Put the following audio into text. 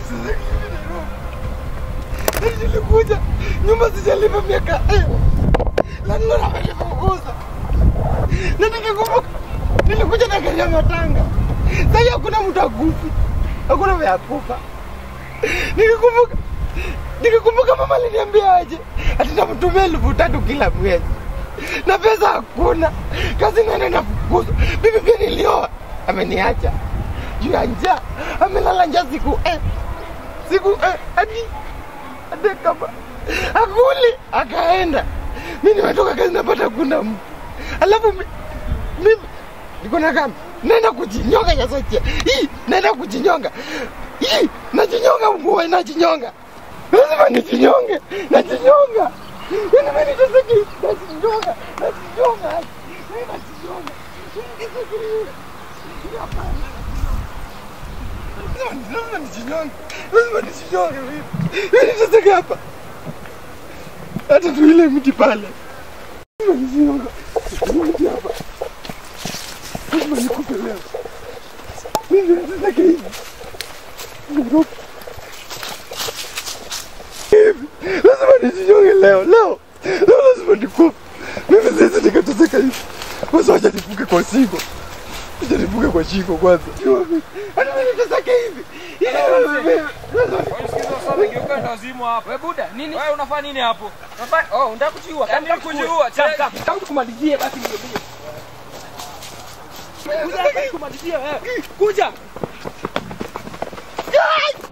Sasa hivi Nairobi. Na nilikuja nyumba sijalipa miaka eh. Landlord amenifukuza. Na nikikumbuka nilikuja na gari ya matanga. Sasa hakuna mtu akufi. Hakuna vya kufa. Nikikumbuka nikikumbuka mama aliniambia aje ati namtumia elfu tatu kila mwezi na pesa hakuna, kazi naenda nafukuzwa. Bibi pia nilioa, ameniacha juu ya njaa, amelala njaa siku eh, siku eh, hadi hadi kama akuli akaenda. Mi nimetoka kazi napata kuna mtu alafu mi- mimi niko na kama naenda kujinyonga Nyasoche, hii naenda kujinyonga, hii najinyonga, mvua najinyonga, lazima nijinyonge, najinyonga Yaani mimi niteseki, najinyonga, najinyonga, mimi najinyonga, Nijinyonge. Hapana. Lazima- lazima nijinyonge, lazima nijinyonge mimi. Mimi niteseki hapa, hata tu ile mti pale, lazima nijinyonge, mti hapa, lazima nikufe leo. Mimi niteseki hivi, Nairobi. hivi lazima nijinyonge leo leo leo lazima nikufe mimi siwezi nikateseka hivi kwanza wacha nifuke kwa shingo wacha nifuke kwa shingo kwanza hata mimi niteseke hivi Wewe buda, nini? Wewe unafanya nini hapo? Unafanya oh, unataka kujiua. Yaani kujiua. Kama tukumalizie basi ndio bio. Kuja hapa tukumalizie wewe. Kuja.